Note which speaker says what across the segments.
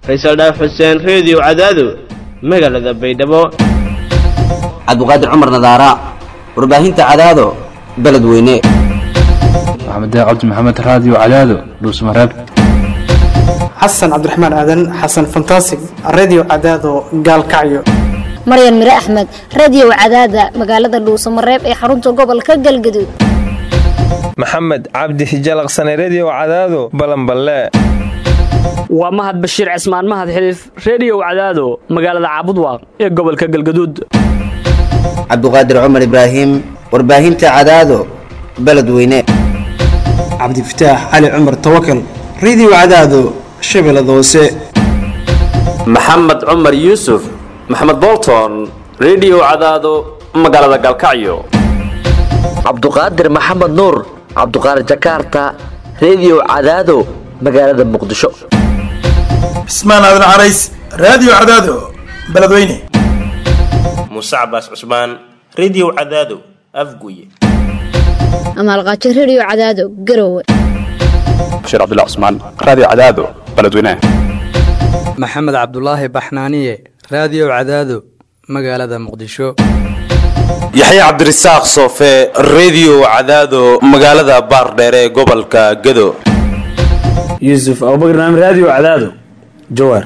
Speaker 1: faysal dhaaf xuseen reediyo cadaado magaalada baydhabo
Speaker 2: cabdiqaadir cumar nadaara warbaahinta cadaado beledweyne
Speaker 3: maxamed cabdi maxamed raadiyo cadaado dhuusmareeb
Speaker 4: xasan cabdiraxmaan aadan xasan fantasig radio cadaado gaalkacyo
Speaker 5: maryan mire axmed radiyow cadaada magaalada dhuusamareeb ee xarunta gobolka galgaduud
Speaker 6: maxamed cabdi hijalaqsane rediyow cadaado balanballe
Speaker 7: waa mahad bashiir cismaan mahad xiliif rediyow cadaado magaalada caabudwaaq ee gobolka galgaduud
Speaker 2: cabdiqaadir cumar ibraahim warbaahinta cadaado beledweyne
Speaker 4: cabdifataax cali cumar tawakal radio cadaado shabeellada hoose
Speaker 8: maxamed cumar yuusuf maxamed bolton rediyow cadaado magaalada galkacyo
Speaker 9: cabduqaadir maxamed nuur cabduqaadir jakarta rediyow cadaado magaalada muqdisho
Speaker 10: cismaan aadan carays raadiyo cadaado beledweyne
Speaker 11: muuse cabaas cusmaan rediyow cadaado afguye
Speaker 5: amaalqaajo rediyo cadaado garowe
Speaker 3: bashiir cabdilla cusmaan raadiyo cadaado beledweyne
Speaker 12: maxamed cabdulaahi baxnaaniye raadiyo cadaado magaalada muqdisho
Speaker 13: yaxya cabdirasaaq soofe rediyo cadaado magaalada baardheere ee gobolka gado
Speaker 14: yuusuf abubakr naam raadiyo cadaado jawaar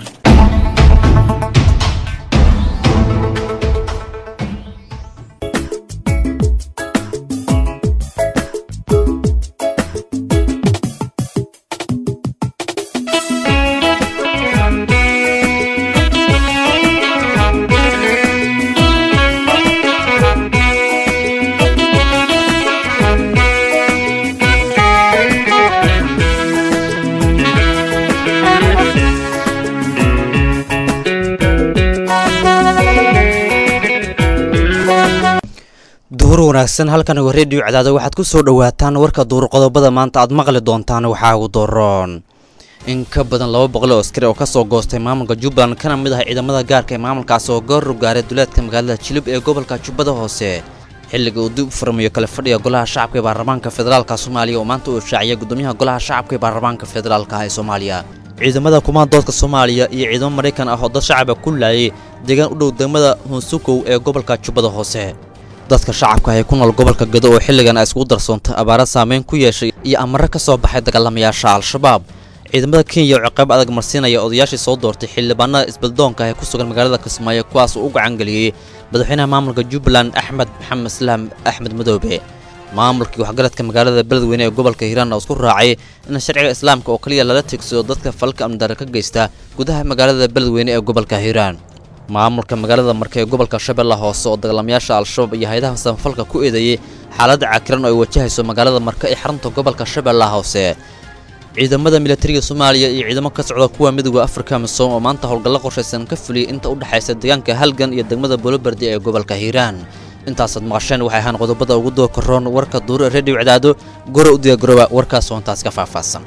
Speaker 15: duhur wanaagsan halkan waa rediyo cadaado waxaad ku soo dhowaataan warka duur qodobada maanta aad maqli doontaan waxaa ugu doroon in ka badan laba boqol oo askari oo kasoo goostay maamulka jubbaland kana mid ah ciidamada gaarka ee maamulkaas oo goor gaaray duleedka magaalada jilib ee gobolka jubbada hoose xilliga uu dib u furmayo kale fadhiga golaha shacabka ee baarlamaanka federaalka soomaaliya oo maanta uu shaaciyay gudoomiyaha golaha shacabka ee baarlamaanka federaalka ee soomaaliya ciidamada kumaandoodka soomaaliya iyo ciidamo maraykan ah oo dad shacaba ku laayay deegaan u dhow degmada hunsukow ee gobolka jubbada hoose dadka shacabka ee ku nool gobolka gado oo xilligan ay iskugu darsoontay abaara saameyn ku yeeshay iyo amare ka soo baxay dagaalamayaasha al-shabaab ciidamada kenya oo ciqaab adag marsiinaya odayaashii soo doortay xildhibaanada isbeldoonka ee ku sugan magaalada kismaayo kuwaas oo u gacangeliyey madaxweynaha maamulka jubbaland axmed maxamed islaam axmed madoobe maamulkii waxgaradka magaalada beledweyne ee gobolka hiiraan oo isku raacay in sharciga islaamka oo kaliya lala tigsado dadka falka amnidare ka geysta gudaha magaalada beledweyne ee gobolka hiiraan maamulka magaalada marka ee gobolka shabeella hoose oo dagaalamayaasha al-shabaab iyo hay-adaha samafalka ku eedeeyey xaaladda cakiran oo ay wajahayso magaalada marka ee xarunta gobolka shabeella hoose ciidamada militariga soomaaliya iyo ciidamo ka socda kuwa midooda afrika misoom oo maanta howlgallo qorshaysan ka fuliyay inta u dhexaysa deegaanka halgan iyo degmada bolobardi ee gobolka hiiraan intaasaad maqasheen waxay ahaan qodobada ugu doo karoon warka duure rediyo cadaado gora u diyagarooba warkaas oo intaas ka faahfaahsan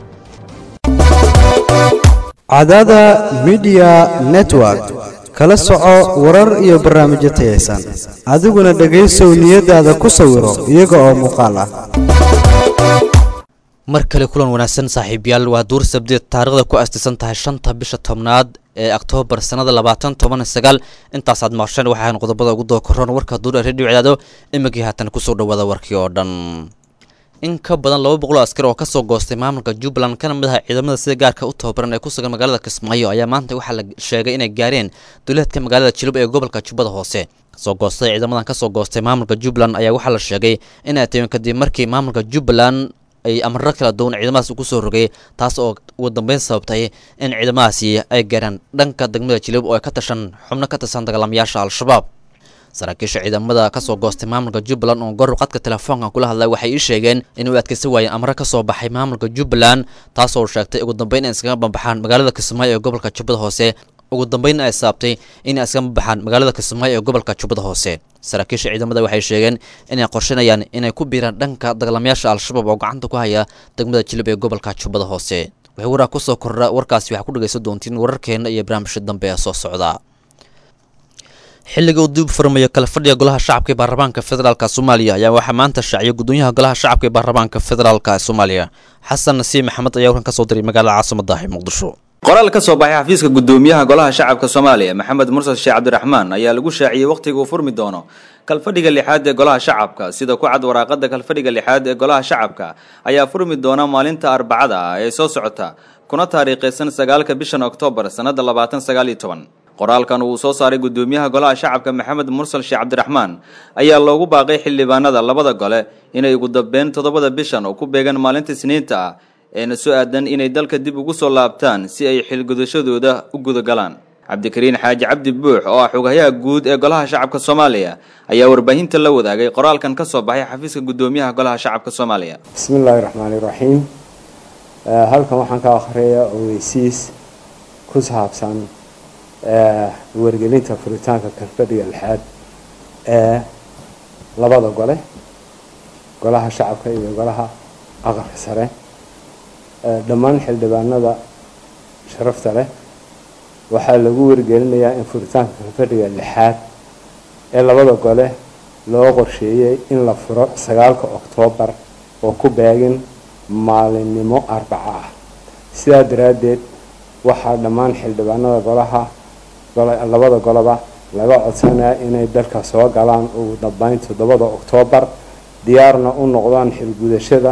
Speaker 16: cadaada midiya network kala soco warar iyo barnaamijyo tayaysan adiguna dhegaysow niyadaada ku sawiro iyaga oo muuqaal ah
Speaker 15: mar kale kulan wanaagsan saaxiibayaal waa duur sabdeed taarikhda ku astisan tahay shanta bisha tobnaad ee oktoobar sannada labaatan toban sagaal intaasaad maqasheen waxay ahaan qodobada ugu doo karoon warka duur ee rediyo cadaado imikii haatan kusoo dhawaada warkii oo dhan in ka badan laba boqol oo askar oo kasoo goostay maamulka jubbaland kana mid aha ciidamada sida gaarka u tababaran ee ku sugan magaalada kismaayo ayaa maanta waxaa la sheegay inay gaareen duleedka magaalada jilub ee gobolka jubbada hoose kasoo goostay ciidamadan kasoo goostay maamulka jubbaland ayaa waxaa la sheegay inay tahin kadib markii maamulka jubbaland ay amaro kala duwan ciidamadaas ugu soo rogay taas oo ugu dambeyn sababtay in ciidamadaasi ay gaaraan dhanka degmada jilib oo ay ka tashan xubno ka tirsan dagaalamayaasha al-shabaab saraakiisha ciidamada kasoo goostay maamulka jubbaland oo goor qadka telefoonkan kula hadlay waxay ii sheegeen inuu adkaysan waayeen amro ka soo baxay maamulka jubbaland taasoo sheegtay ugu dambeyn in iskaga bambaxaan magaalada kismaayo ee gobolka jubbada hoose ugu dambeyn ay saabtay inay iskaga bambaxaan magaalada kismaayo ee gobolka jubbada hoose saraakiisha ciidamada waxay sheegeen inay qorshanayaan inay ku biiraan dhanka dagaalamayaasha al-shabaab oo gacanta ku haya degmada jilib ee gobolka jubbada hoose wixii waraa kusoo kordha warkaasi waxaa ku dhegaysan doontiin wararkeena iyo barnaamijka dambe ee soo socda xilliga uu dib u furmayo kala fadhiga golaha shacabka ee baarlamaanka federaalka soomaaliya ayaa waxaa maanta shaaciyay gudoomiyaha golaha shacabka ee baarlamaanka federaalka soomaaliya xasan nasiib maxamed ayaa warkan ka soo diray magaalada caasimadda ah ee muqdisho
Speaker 17: qoraal ka soo baxay xafiiska gudoomiyaha golaha shacabka soomaaliya maxamed mursal sheekh cabdiraxmaan ayaa lagu shaaciyey wakhtiga uu furmi doono kalfadhiga lixaad ee golaha shacabka sida ku cad waraaqada kalfadhiga lixaad ee golaha shacabka ayaa furmi doona maalinta arbacada ah ee soo socota kuna taariikhaysan sagaalka bishan oktoobar sannada labaatan sagaal iyo toban qoraalkan uu soo saaray gudoomiyaha golaha shacabka maxamed mursal sheekh cabdiraxmaan ayaa loogu baaqay xildhibaanada labada gole inay ugu dambeyn toddobada bishan oo ku beegan maalinta isniinta ah eena soo aadan inay dalka dib ugu soo laabtaan si ay xilgudashadooda u gudagalaan cabdikariin xaaji cabdi buux oo ah xogayaha guud ee golaha shacabka soomaaliya ayaa warbaahinta la wadaagay qoraalkan ka soo baxay xafiiska gudoomiyaha golaha shacabka soomaaliya
Speaker 18: bismi illaahi raxmaani raxiim halkan waxaan ka akhriyaa ogeysiis ku saabsan wargelinta furitaanka kalfadhiga lixaad ee labada gole golaha shacabka iyo golaha aqalka sare dhammaan xildhibaanada sharafta leh waxaa lagu wargelinayaa in furitaanka kalfadhiga lixaad ee labada gole loo qorsheeyey in la furo sagaalka oktoobar oo ku beegin maalinimo arbaco ah sidaa daraaddeed waxaa dhammaan xildhibaanada golaha labada goloba laga codsanaya inay dalka soo galaan ugu dambeyn toddobada oktoobar diyaarna u noqdaan xilgudashada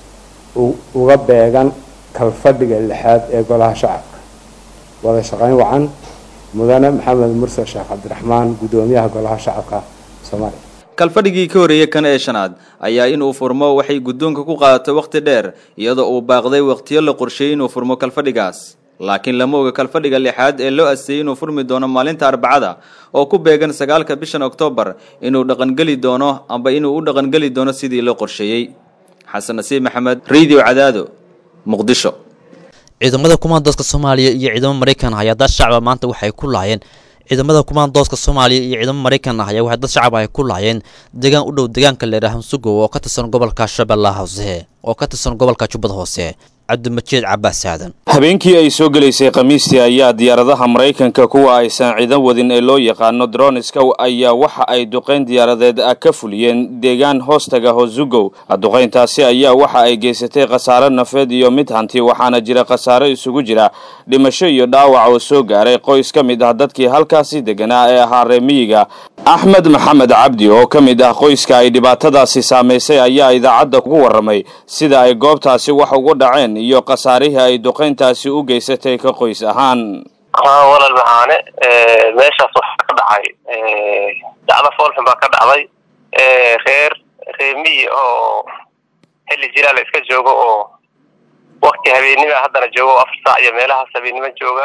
Speaker 18: uga beegan kalfadhiga lixaad ee golaha shacabka wada shaqeyn wacan mudane maxamed mursal sheekh cabdiraxmaan gudoomiyaha golaha shacabka soomaaliya
Speaker 17: kalfadhigii ka horreeyey kan ee shanaad ayaa inuu furmo waxay guddoonka ku qaadatay wakhti dheer iyadoo uu baaqday wakhtiyo la qorsheeyey inuu furmo kalfadhigaas laakiin lama oga kalfadhiga lixaad ee loo aseeyey inuu furmi doono maalinta arbacada oo ku beegan sagaalka bishan oktoobar inuu dhaqangeli doono amba inuu u dhaqangeli doono sidii loo qorsheeyey xasan nasiib maxamed radio cadaado muqdisho
Speaker 15: ciidamada kumaandooska soomaaliya iyo ciidamo maraykan ah ayaa dad shacaba maanta waxay ku laayeen ciidamada kumaandooska soomaaliya iyo ciidamo maraykan ah ayaa waxay dad shacab ay ku laayeen deegaan u dhow deegaanka leeraha hansugow oo ka tirsan gobolka shabeellaha hoose oo ka tirsan gobolka jubbada hoose cabdimajiid cabaas aadan
Speaker 13: habeenkii ay soo gelaysay khamiistii ayaa diyaaradaha maraykanka kuwa aysan ciidan wadin ee loo yaqaano droniska ayaa waxa ay duqayn diyaaradeed ka fuliyeen deegaan hoostaga hosugow duqayntaasi ayaa waxa ay geysatay khasaare nafeed iyo mid hanti waxaana jira khasaare isugu jira dhimasho iyo dhaawac oo soo gaaray qoys ka mid ah dadkii halkaasi deganaa ee ahaa reemiyiga axmed maxamed cabdi oo ka mid ah qoyska ay dhibaatadaasi saamaysay ayaa idaacadda ku warramay sida ay goobtaasi wax ugu dhaceen iyo khasaarihii ay duqayntaasi u geysatay ka qoys ahaan
Speaker 19: haa walaal maxaane meeshaas waxaa ka dhacay dacdo foolxun baa ka dhacday reer reemiyi oo xilli jilaal iska joogo oo wakti habeennima haddana joogo afar saac iyo meelahaas habeennimo jooga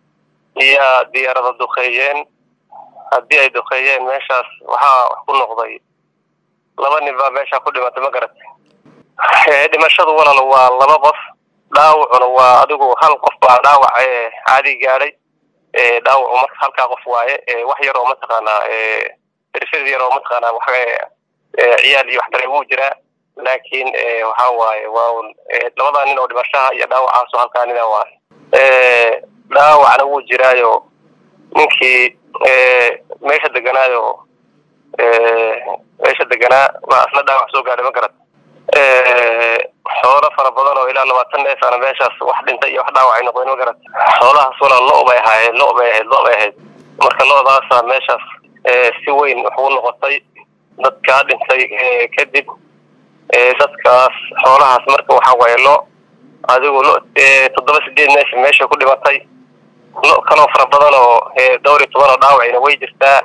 Speaker 19: iyo diyaarada duqeeyeen haddii ay duqeeyeen meeshaas waxaa wax ku noqday laba nin baa meeshaa ku dhimatay ma garat dhimashadu walaal waa laba qof dhaawacuna waa adigu hal qof baa dhaawac caadi gaadhay dhaawacu marka halkaa qof waaye wax yar oo mataqaanaa irfid yar oo mataqaanaa wax ciyaal iyo waxdare wuu jiraa laakiin waxa waaye waa un labadaa nin oo dhimashaha iyo dhaawacaaso halkaa nina waaye dhaawacna wuu jiraayo ninkii meesha deganaayo meesha deganaa baa isla dhaawac soo gaadhay ma garat xoolo fara badan oo ilaa labaatan neef ana meeshaas wax dhintay iyo wax dhaawac ay noqdeen ma garat xoolahaas walaa lo bay ahaayeen lo bay ahayd lo bay ahayd marka lodaasa meeshaas si weyn wax u noqotay dadkaa dhintay kadib dadkaas xoolahaas marka waxa waaye lo adigu lo toddoba sideed neef meesha ku dhimatay lo kaloo fara badan oo dhowr iyo toban oo dhaawacina way jirtaa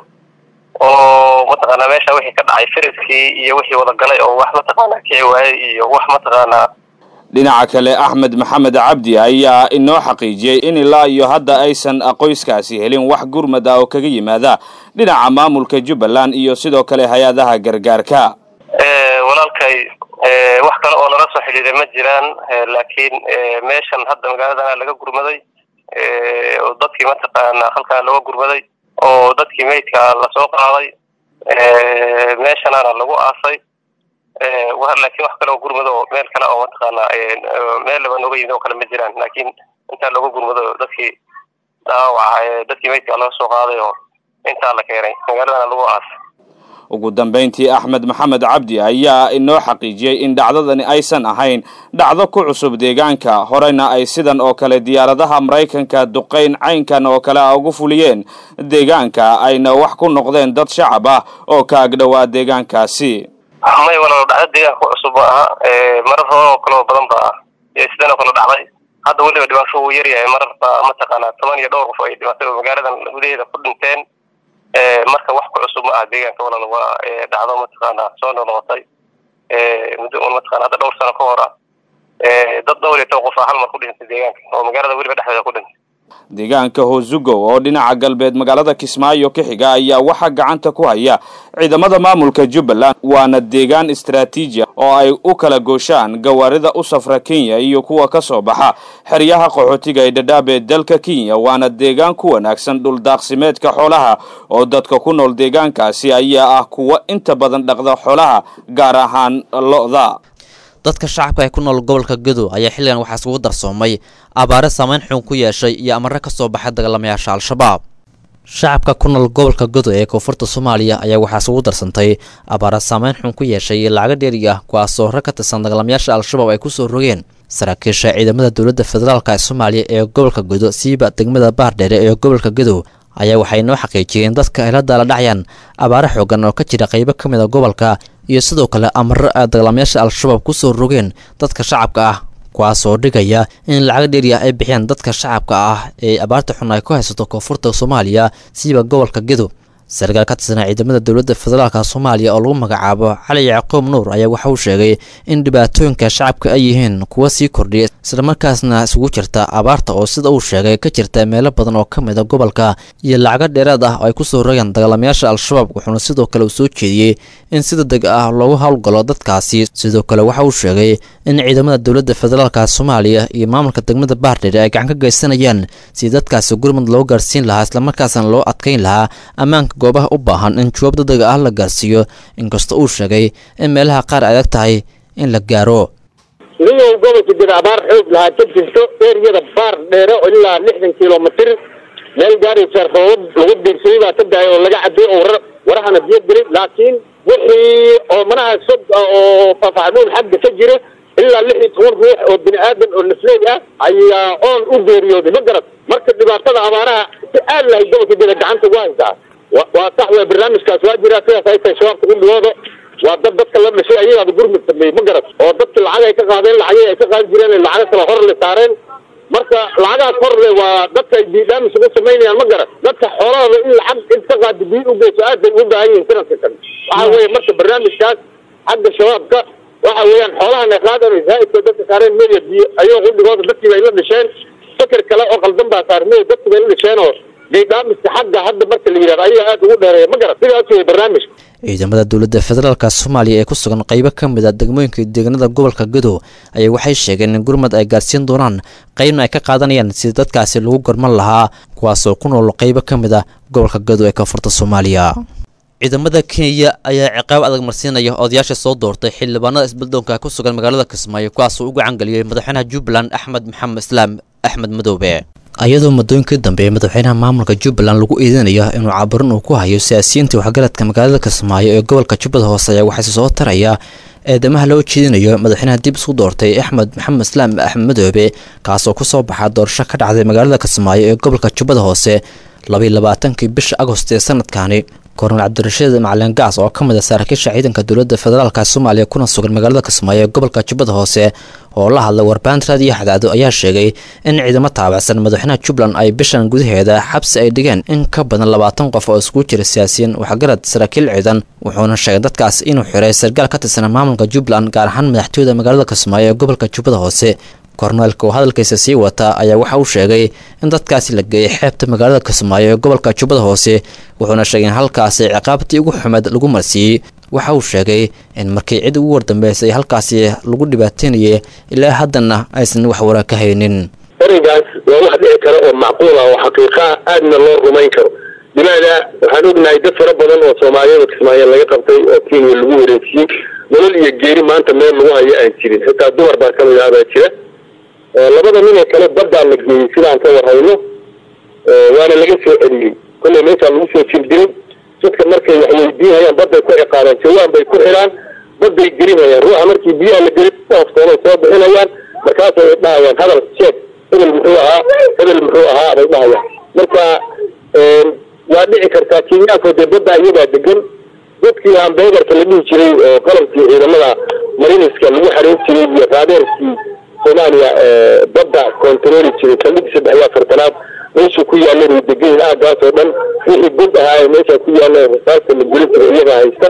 Speaker 19: oo mataqaanaa meesha wixii ka dhacay firiskii iyo wixii wadagalay oo wax mataqaanaa kici waayey iyo wax mataqaanaa
Speaker 13: dhinaca kale axmed maxamed cabdi ayaa inoo xaqiijiyey in ilaa iyo hadda aysan qoyskaasi helin wax gurmad ah oo kaga yimaada dhinaca maamulka jubbaland iyo sidoo kale hay-adaha gargaarka
Speaker 19: walaalkay wax kale oo nala soo xidhiiray ma jiraan laakiin meeshan hadda magaaladana laga gurmaday oo dadkii mataqaanaa halkaan looga gurmaday oo dadkii meydka lasoo qaaday meeshanaana lagu aasay laakiin wax kale oo gurmado oo meel kale oo mataqaanaa meel laba nooga yimid oo kale ma jiraan laakiin intaa looga gurmado dadkii dhaawaca dadkii meydka laga soo qaaday oo intaa la keenay magaaladana lagu aasay
Speaker 13: ugu dambayntii axmed maxamed cabdi ayaa inoo xaqiijiyey in dhacdadani aysan ahayn dhacdo ku cusub deegaanka horeyna ay sidan oo kale diyaaradaha maraykanka duqayn caynkan oo kale a ugu fuliyeen deegaanka ayna wax ku noqdeen dad shacab ah oo ka agdhowaa deegaankaasi
Speaker 19: may walaalo dhacdo deegaanka ku cusub ma aha marar hore oo kale oo badan ba sidan oo kale dhacday hadda weliba dhibaato wuu yaryahay marar baa mataqaanaa toban iyo dhowr qof ay dhibaato magaaladan gudaheeda ku dhinteen marka wax ku cusub ma aha deegaanka walaal waa dhacdo mataqaanaa soo noqnoqotay muddo un mataqana hadda dhowr sano ka hor ah dad dhowr iyo toban qof ah hal mar ku dhintay deegaanka oo magaalada weliba dhexdeeda ku dhintay
Speaker 13: deegaanka hoosugow oo dhinaca galbeed magaalada kismaayo ka xiga ayaa waxaa gacanta ku haya ciidamada maamulka jubbaland waana deegaan istaraatiiji ah oo ay u kala gooshaan gawaarida u safra kenya iyo kuwa ka soo baxa xeryaha qaxootiga ee dhadhaab ee dalka kenya waana deegaan ku wanaagsan dhuldaaqsimeedka xoolaha oo dadka ku nool deegaankaasi ayaa ah kuwa inta badan dhaqda xoolaha gaar ahaan lo-da
Speaker 15: dadka shacabka ee ku nool gobolka gedo ayaa xilligan waxaa iskugu darsoomay abaare saameyn xun ku yeeshay iyo amare ka soo baxay dagaalamayaasha al-shabaab shacabka ku nool gobolka gedo ee koonfurta soomaaliya ayaa waxaa isugu darsantay abaare saameyn xun ku yeeshay iyo lacago dheeri ah kuwaasoo hore ka tirsan dagaalamayaasha al-shabaab ay kusoo rogeen saraakiisha ciidamada dowladda federaalk ee soomaaliya ee gobolka gedo siiba degmada baardheere ee gobolka gedo ayaa waxay noo xaqiijiyeen dadka ay la daala dhacayaan abaare xoogan oo ka jira qaybo ka mid a gobolka iyo sidoo kale amaro ay dagaalamayaasha al-shabaab kusoo rogeen dadka shacabka ah kuwaasoo dhigaya in lacag dheeri ah ay bixiyaan dadka shacabka ah ee abaarta xun ay ku haysato koonfurta soomaaliya siiba gobolka gedo sarkaal ka tirsanaa ciidamada dowladda federaalka soomaaliya oo lagu magacaabo cali yacquub nuur ayaa waxa uu sheegay in dhibaatooyinka shacabka ay yihiin kuwa sii kordhiya islamarkaasna isugu jirta abaarta oo sida uu sheegay ka jirta meelo badan oo ka mid a gobolka iyo lacago dheeraad ah oo ay kusoo rogeen dagaalamayaasha al-shabaab wuxuuna sidoo kale uu soo jeediyey in si degdeg ah loogu howlgalo dadkaasi sidoo kale waxa uu sheegay in ciidamada dowladda federaalka soomaaliya iyo maamulka degmada baardheere ay gacan ka geysanayaan si dadkaasi gurmud loo gaarsiin lahaa islamarkaasna loo adkayn lahaa ammaanka goobaha u baahan in jawaab degdega ah la gaarsiiyo inkastoo uu sheegay in meelaha qaar adag tahay in la gaaro
Speaker 20: niyow gobolka jira abaar xoog lahaa ka jirto eeriyada baar dheere oo ilaa lixdan kilomitr meel gaaraysa roobab lagu diirsaday baa ka daaya oo laga caday oo warar warahana biyo gelin laakiin wixii oo manaha sog ah oo faafacnuun xagga ka jira ilaa lix iyo toban ruux oo bini aadan oo nafleey ah ayaa oon u geeriyooday ma garad marka dhibaatada abaaraha si aad lahay gobolka jira gacanta ugu haysaa waa sax waa barnaamijkaas waa jiraa sidaas ay tahay shabaabka gudhigooda waa dad dadka la dhashay ayagaaba gurmud sameeyey ma garad oo dadki lacag ay ka qaadeen lacagii ay ka qaadi jireen lacago kale hor le saareen marka lacagahaas hor le waa dadka ay biidhaamis ugu samaynayaan ma garad dadka xoolahooda in lacag inta qaadi biyo u geyso aad bay ugu baahan yihiin sanadka kan waxa weeye marka barnaamijkaas xagga shabaabka waxa weeyaan xoolahan ay qaadaan zaaidka dadka saareen media biyo ayagoo gudhigooda dadkii bay la dhasheen fikir kale oo qaldan baa saar media dadkii bay la dhasheen oo gaydhaamiska xagga hadda marka la yidhahdo ayaa aad ugu dheereeya ma garad sidaas wey barnaamijka
Speaker 15: ciidamada dowladda federaalka soomaaliya ee ku sugan qaybo ka mid a degmooyinka deegaanada gobolka gedo ayaa waxay sheegeen in gurmad ay gaarsiin doonaan qaybna ay ka qaadanayaan sida dadkaasi lagu gorman lahaa kuwaasoo ku nool qaybo ka mid a gobolka gedo ee koonfurta soomaaliya ciidamada kenya ayaa ciqaab adag marsiinaya odayaasha soo doortay xildhibaanada isbeldoonka ku sugan magaalada kismaayo kuwaasoo u gacangeliyey madaxweynaha jubbaland axmed maxamed islaam axmed madoobe ayadoo muddooyinkii dambe madaxweynaha maamulka jubbaland lagu eedeynayo inuu caburin uu ku hayo siyaasiyiinta waxgaradka magaalada kismaayo ee gobolka jubbada hoose ayaa waxaase soo taraya eedamaha loo jeedinayo madaxweynaha dib isku doortay axmed maxamed islaam axmed madoobe kaasoo ku soo baxa doorasho ka dhacday magaalada kismaayo ee gobolka jubbada hoose labaiy labaatankii bisha agost ee sanadkani kornel cabdirashiid macalin gaas oo ka mid a saraakiisha ciidanka dowladda federaalka soomaaliya kuna sugan magaalada kismaayo ee gobolka jubbada hoose oo la hadlay warbaahinta raadiyo xadaado ayaa sheegay in ciidamo taabacsan madaxweynaha jubbaland ay bishan gudaheeda xabsi ay dhigeen in ka badan labaatan qof oo iskugu jira siyaasiyiin waxgarad saraakiil ciidan wuxuuna sheegay dadkaas inuu xiray sargaal ka tirsan maamulka jubbaland gaar ahaan madaxtooyada magaalada kismaayo ee gobolka jubbada hoose korneelka oo hadalkiisa sii wata ayaa waxa uu sheegay in dadkaasi la geeyay xeebta magaalada kismaayo ee gobolka jubbada hoose wuxuuna sheegay in halkaasi ciqaabtii ugu xumed lagu marsiiyey waxa uu sheegay in markii cid ugu wardambeysay halkaasi lagu dhibaateynayay ilaa haddana aysan wax waraa ka haynin
Speaker 20: ereygaas waa wax dhici kara oo macquul ah oo xaqiiqa ah aadna loo rumayn karo limaada waxaan ognahay dad fara badan oo soomaaliyada kismaayo laga qabtay oo kenya lagu wareejiyey nolol iyo geeri maanta meel lagu hayo aan jirin xitaa dumar baa kamid ah baa jira labada nin ee kale baddaa la geeyey sidaan ka warhayno waana laga soo celiyey kolley meeshaa lagu soo jir diray dadka markay wax weydiinayaan badday ku ciqaabaan jawaan bay ku xidhaan badday gelinayaan ruuxa markii biyaha la gelin ooftoonay soo bixinayaan markaasay dhahayaan hadal sheeg hebel muxuu ahaa hebel muxuu ahaa bay dhahayaan marka waa dhici kartaa kenyaanko dee badda iyadaa degan dadkii hambegarka la dhihi jiray oo qalabkii ciidamada mariniska lagu xareyn jiray iyo raadeerkii soomaaliya badda kontarooli jiray saldhigii saddex iyo afartanaad meeshuu ku yaalleen way degan yihiin aagaas oo dhan wixii bud ahaa ee meesha ku yaalleen rasaasta la guli jiray iyagaa haysta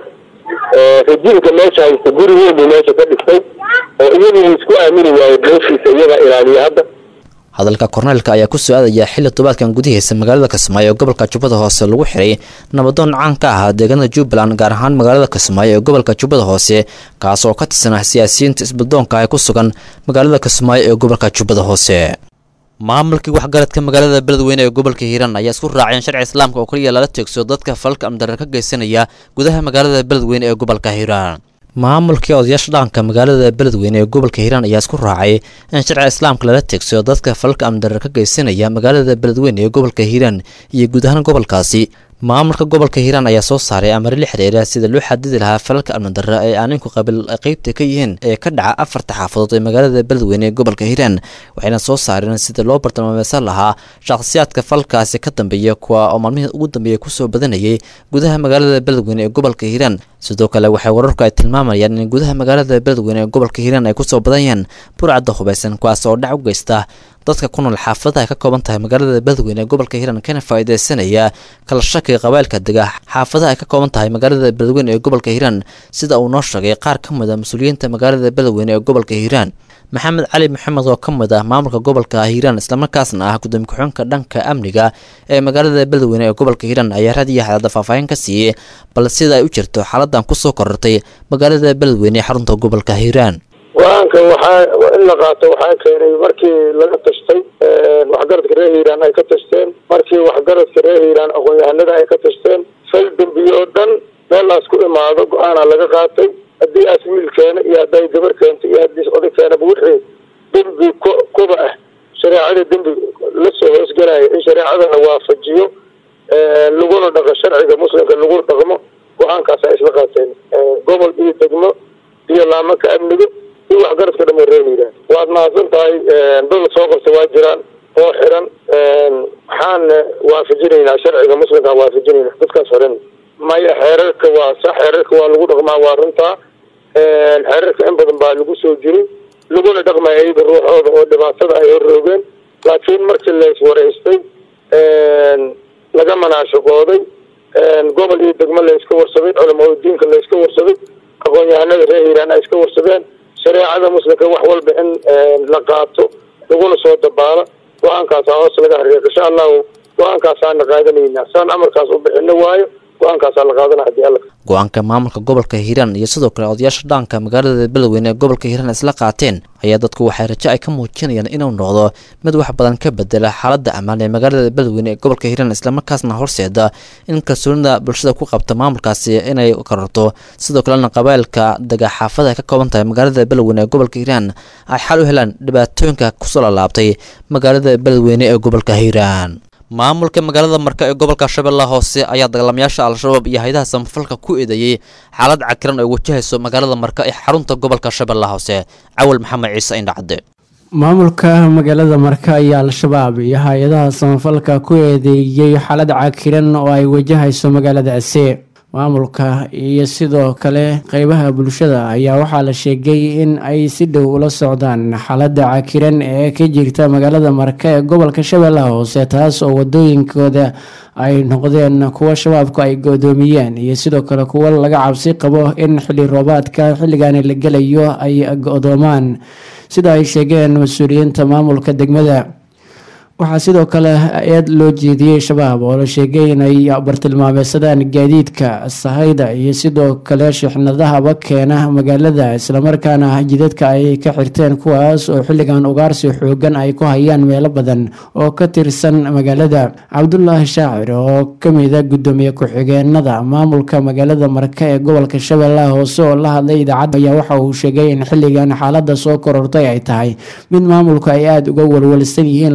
Speaker 20: rajiimka meesha haysta guri weyn buu meesha ka dhistay oo iyadii isku aamini waayo meeshiisa iyagaa ilaaliya hadda
Speaker 15: hadalka korneelka ayaa ku soo aadaya xilli tobaadkan gudihiisa magaalada kismaayo ee gobolka jubbada hoose lagu xiray nabadoon caan ka ahaa deegaanada jubbaland gaar ahaan magaalada kismaayo ee gobolka jubbada hoose kaas oo ka tirsanah siyaasiyiinta isbadoonka ee ku sugan magaalada kismaayo ee gobolka jubbada hoose maamulkii waxgaradka magaalada beledweyne ee gobolka hiiraan ayaa isku raaceen sharci islaamka oo kaliya lala teegso dadka falka amdarar ka geysanaya gudaha magaalada beledweyne ee gobolka hiiraan maamulkii odayaasha dhaqanka magaalada beledweyne ee gobolka hiiraan ayaa isku raacay in sharciga islaamka lala teegso dadka falka amdarar ka geysanaya magaalada beledweyne ee gobolka hiiraan iyo guud ahaan gobolkaasi maamulka gobolka hiiraan ayaa soo saaray amare la xiriira sida loo xadidi lahaa falalka amnidarra ee aaninku qabiil qeybta ka yihiin ee ka dhaca afarta xaafadood ee magaalada beledweyne ee gobolka hiiraan waxayna soo saareen sida loo bartilmaameysan lahaa shakhsiyaadka falkaasi ka dambeeya kuwa oo maalmihii ugu dambeeya kusoo badanayay gudaha magaalada beledweyne ee gobolka hiiraan sidoo kale waxay wararku ay tilmaamayaan in gudaha magaalada beledweyne ee gobolka hiiraan ay kusoo badanyaan burcadda hubaysan kuwaas oo dhac u geysta dadka ku nool xaafadaha ay ka kooban tahay magaalada beledweyne ee gobolka hiiraan kana faa'iideysanaya kala shakiga qabailka dega xaafadaha ay ka kooban tahay magaalada beledweyne ee gobolka hiiraan sida uu noo sheegay qaar ka mid a mas-uuliyiinta magaalada beledweyne ee gobolka hiiraan maxamed cali maxamed oo ka mid ah maamulka gobolka hiiraan islamarkaasna ah gudoomiye ku-xigeenka dhanka amniga ee magaalada beledweyne ee gobolka hiiraan ayaa raadiyo xadaada faahfaahin ka siiyey bal sida ay u jirto xaaladan kusoo korortay magaalada beledweyne ee xarunta gobolka hiiraan
Speaker 21: go-aanka waxaa in la qaato waxaa keenay markii laga tashtay waxgaradka reer hiiraan ay ka tashteen markii waxgaradka reer hiiraan aqoon-yahanada ay ka tashteen fal dembiye oo dhan meelaas ku imaado go-aana laga qaatay haddii aas wiil keena iyo hadday gabar keento iyo haddii oday keenaba wixii dembi ku kuba ah shareecada dembi lasoo hoosgelaya in shareecada la waafajiyo laguna dhaqo sharciga muslimka lagu dhaqmo go-aankaas ay isla qaateen gobol iyo degmo iyo laamanka amniga iyo waxgaradka dhamo reer hiiraan waad mahadsan tahay dad soo qabta waa jiraan oo xiran waxaan waafajinaynaa sharciga muslimka waafajinayna dadkaas xiran maya xeerarka waa sax xeerarka waa lagu dhaqmaa waa runtaa xeerarka in badan baa lagu soo jiray laguna dhaqmaya iyaga ruuxooda oo dhibaatada ay horroogeen laakiin markii la iswaraystay laga manaashaqooday gobol iyo degmo la iska warsaday culamada diinka la iska warsaday aqoon-yahanada reer hiiraan ay iska warsadeen shareecada muslimka wax walba in la qaato laguna soo dabaalo go-aankaasaa hoos laga hariiq insha allahu go-aankaasaana qaadanaynaa saan amarkaas u bixino waayo go-aankaasaa la qaadana hadii alla
Speaker 15: go-aanka maamulka gobolka hiiraan iyo sidoo kale odayaasha dhaqanka magaalada beledweyne ee gobolka hiiraan isla qaateen ayaa dadku waxay rajo ay ka muujinayaan inuu noqdo mid wax badan ka bedela xaaladda ammaan ee magaalada beledweyne ee gobolka hiiraan islamarkaasna horseeda in kalsoonida bulshada ku qabta maamulkaasi inay kororto sidoo kalena qabailka dega xaafada ay ka kooban tahay magaalada beledweyne ee gobolka hiiraan ay xal u helaan dhibaatooyinka kusoo lalaabtay magaalada beledweyne ee gobolka hiiraan maamulka magaalada marka ee gobolka shabeellaha hoose ayaa dagaalamayaasha al-shabaab iyo hay-adaha samafalka ku eedeeyey xaalad cakiran ay wajahayso magaalada marka ee xarunta gobolka shabeellaha hoose cawal maxamed ciise indhacade
Speaker 22: maamulka magaalada marka iyo al-shabaab iyo hay-adaha samafalka ku eedeeyey xaalad cakiran oo ay wajahayso magaaladaasi maamulka iyo sidoo kale qeybaha bulshada ayaa waxaa la sheegay in ay si dhow ula socdaan xaaladda cakiran ee ka jirta magaalada marka ee gobolka shabeellaha hoose taas oo wadooyinkooda ay noqdeen kuwo shabaabku ay go-doomiyeen iyo sidoo kale kuwo laga cabsi qabo in xilli roobaadka xilligaani la gelayo ay go-doomaan sida ay sheegeen mas-uuliyiinta maamulka degmada waxaa sidoo kale eed loo jeediyey shabaab oo la sheegay inay bartilmaameysadaan gaadiidka sahayda iyo sidoo kale shixnadahaba keena magaalada islamarkaana jidadka ay ka xirteen kuwaas oo xilligan ugaarsi xoogan ay ku hayaan meelo badan oo ka tirsan magaalada cabdulaahi shaacir oo kamida gudoomiye ku-xigeenada maamulka magaalada marka ee gobolka shabeellaha hoose oo la hadlay idaacadda ayaa waxa uu sheegay in xilligan xaalada soo korortay ay tahay mid maamulku ay aada uga walwalsan yihiin loona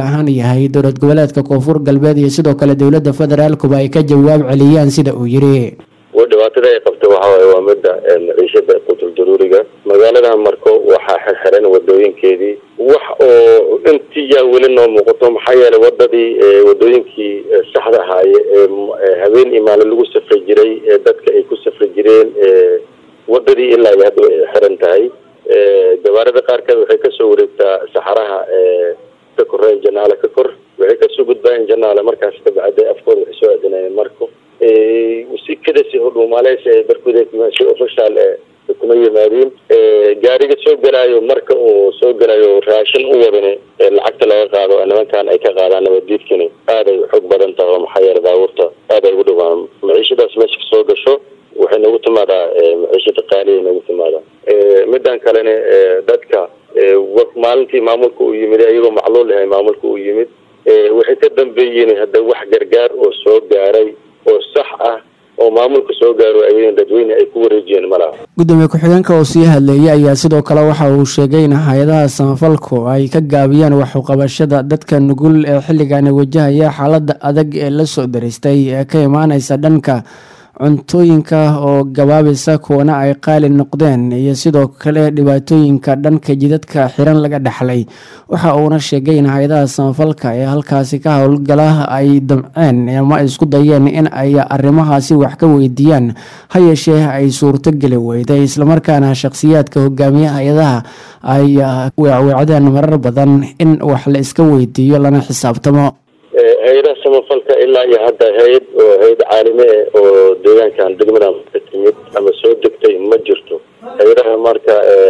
Speaker 22: ahaan yahay dowlad goboleedka koonfur galbeed iyo sidoo kale dowladda federaalkuba ay ka jawaab celiyaan sida uu yidhi
Speaker 1: dhibaatada ay qabta waxa waaye waa midda maciishada qutul daruuriga magaalada marko waxaa xirxiran wadooyinkeedii wax oo intii yaa weli noo muuqato maxaa yeelay wadadii wadooyinkii saxda ahaaye ee habeen iyo maalin lagu safri jiray ee dadka ay ku safri jireen wadadii ilaa iyo hadda ay xiran tahay gabaarada qaarkeed waxay kasoo wareegtaa saxaraha ka koreen janaale ka kor waxay kasoo gudbaayeen janaale markaas kabacday afkooda waxay soo aadinayeen marko si kadasi hodhuumaaleysa ee barkuda si official ee kuma yimaadiin gaariga soo galaayo marka uu soo galayo raashin u wadani lacagta laga qaado nimankan ay ka qaadaan nabadiidkani aad ay xoog badan tahay oo maxaa yeele baabuurta aad ay ugu dhawaan maciishadaas meesha kasoo gasho waxay nagu timaadaa maciishada qaaliya nagu timaadaa midan kalena dadka maalintii maamulka uu yimid iyagoo macluul ahay maamulka uu yimid waxay ka dambeeyeen hadda wax gargaar oo soo gaaray oo sax ah oo maamulka soo gaaro ayadin dadweyne ay ku wareejiyeen malaha
Speaker 22: gudoomiye ku-xigeenka oo sii hadleeyay ayaa sidoo kale waxa uu sheegay in hay-adaha samafalku ay ka gaabiyaan waxuqabashada dadka nugul ee xilligan wajahaya xaalada adag ee la soo daraystay ee ka imaaneysa dhanka cuntooyinka oo gabaabisa kuwana ay qaali noqdeen iyo sidoo kale dhibaatooyinka dhanka jidadka xiran laga dhexlay waxa uuna sheegay in hay-adaha samafalka ee halkaasi ka howlgala ay damceen ama isku dayeen in ay arrimahaasi wax ka weydiiyaan ha yeeshee ay suurtogeli weyday islamarkaana shakhsiyaadka hogaamiye hay-adaha ay weecweecdeen marar badan in wax la iska weydiiyo lana xisaabtamo
Speaker 1: hay-adaha samafalka ilaa iyo hadda hay-ad oo hay-ad caalami ah oo deegaankan degmadan ka timid ama soo degtay ma jirto hay-adaha marka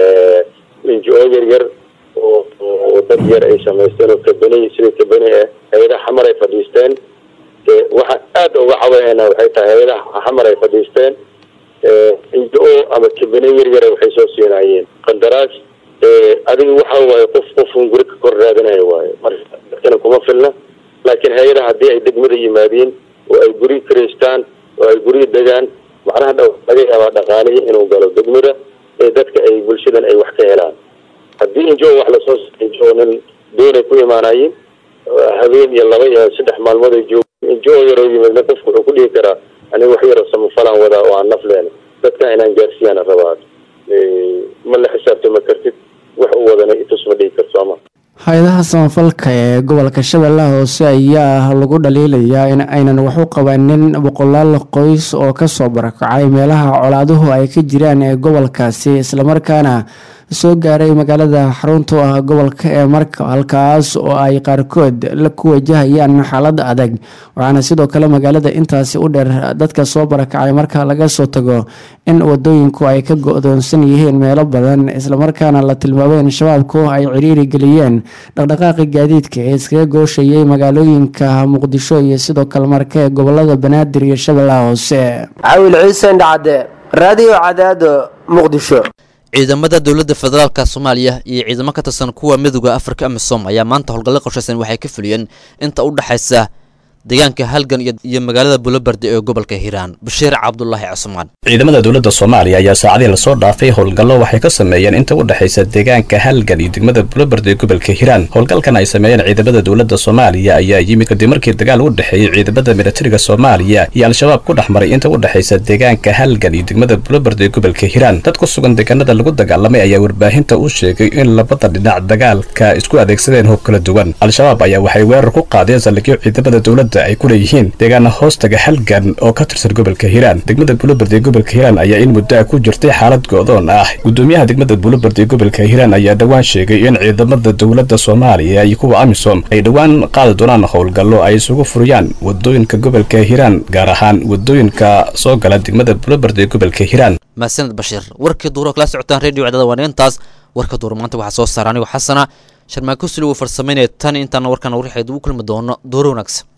Speaker 1: n g o yar yar oo oo dad yar ay samaysteen oo kabani sida kabani ah hay-adaha xamar ay fadhiisteen waxaan aada uga cabayana waxay tahay hay-adaha xamar ay fadhiisteen n g o ama kabani yar yara waxay soo siinayeen qandaraas adiga waxa waaye qof qofun guri ka kor raadinayo waaye marka dadkana kuma filna laakiin hay-adaha haddii ay degmada yimaadiin oo ay guri karaystaan oo ay guryi degaan macnaha dhow laga yaabaa dhaqaalihii inuu galo degmada ee dadka ay bulshadan ay wax ka helaan haddii injo wax lasoo injo nin doonay ku imaanayiin habeen iyo laba iyo saddex maalmood ay joog injo yaroo yimidna qofku wuxuu ku dhihi karaa aniga wax yaroo samafalaan wadaa oo aan naf leen dadka inaan gaarsiiyaan rabaa ma la xisaabtama kartid wax u wadana itus ma dhihi karto ama
Speaker 22: hay-adaha samafalka ee gobolka shabeellaha hoose ayaa lagu dhaliilayaa in aynan wax u qabanin boqolaal qoys oo kasoo barakacay meelaha colaaduhu ay ka jiraan ee gobolkaasi islamarkaana soo gaaray magaalada xarunta u ah gobolka ee marka halkaas oo ay qaarkood la ku wajahayaan xaalad adag waxaana sidoo kale magaalada intaasi u dheer dadka soo barakacay marka laga soo tago in wadooyinku ay ka go-doonsan yihiin meelo badan islamarkaana la tilmaamay in shabaabku ay ciriiri geliyeen dhaqdhaqaaqi gaadiidka ee iskaga gooshayay magaalooyinka muqdisho iyo sidoo kale marka ee gobolada banaadir iyo shabeellaha hoose
Speaker 6: cawil ciise indhacade raadiyo cadaado muqdisho
Speaker 15: ciidamada dowladda federaalka soomaaliya iyo ciidamo ka tirsan kuwa midooda afrika amisom ayaa maanta howlgallo qorshaysan waxay ka fuliyeen inta u dhexaysa deegaanka halgan iyo magaalada bulobardi ee gobolka hiiraan bashiir cabdulaahi cusmaan
Speaker 23: ciidamada dowladda soomaaliya ayaa saacadii lasoo dhaafay howlgallo waxay ka sameeyeen inta u dhexaysa deegaanka halgan iyo degmada bulobardi ee gobolka hiiraan howlgalkan ay sameeyeen ciidamada dowladda soomaaliya ayaa yimid kadib markii dagaal u dhexeeyey ciidamada militariga soomaaliya iyo al-shabaab ku dhex maray inta u dhexaysa deegaanka halgan iyo degmada bulobardi ee gobolka hiiraan dad ku sugan deegaanada lagu dagaalamay ayaa warbaahinta u sheegay in labada dhinac dagaalka isku adeegsadeen hoob kala duwan al-shabaab ayaa waxay weerar ku qaadeen saldhigyo ciidamada dowladda ay ku leeyihiin deegaana hoostaga halgan oo ka tirsan gobolka hiiraan degmada buulobard ee gobolka hiiraan ayaa in muddo ah ku jirtay xaalad go-doon ah gudoomiyaha degmada buulobard ee gobolka hiiraan ayaa dhowaan sheegay in ciidamada dowladda soomaaliya iyo kuwa amisom ay dhowaan qaadi doonaan howlgallo ay isugu furiyaan wadooyinka gobolka hiiraan gaar ahaan wadooyinka soo gala degmada buulobard ee gobolka hiiraan
Speaker 15: mahadsaned bashiir warkii duuro kala socotaan radio cdada waan intaas warka duuro maanta waxaa soo saara anigoo xasana sharmaakusuli uu farsamaynaya tan intaana warkan warixeed ugu kulmi doono duuro wanaagsan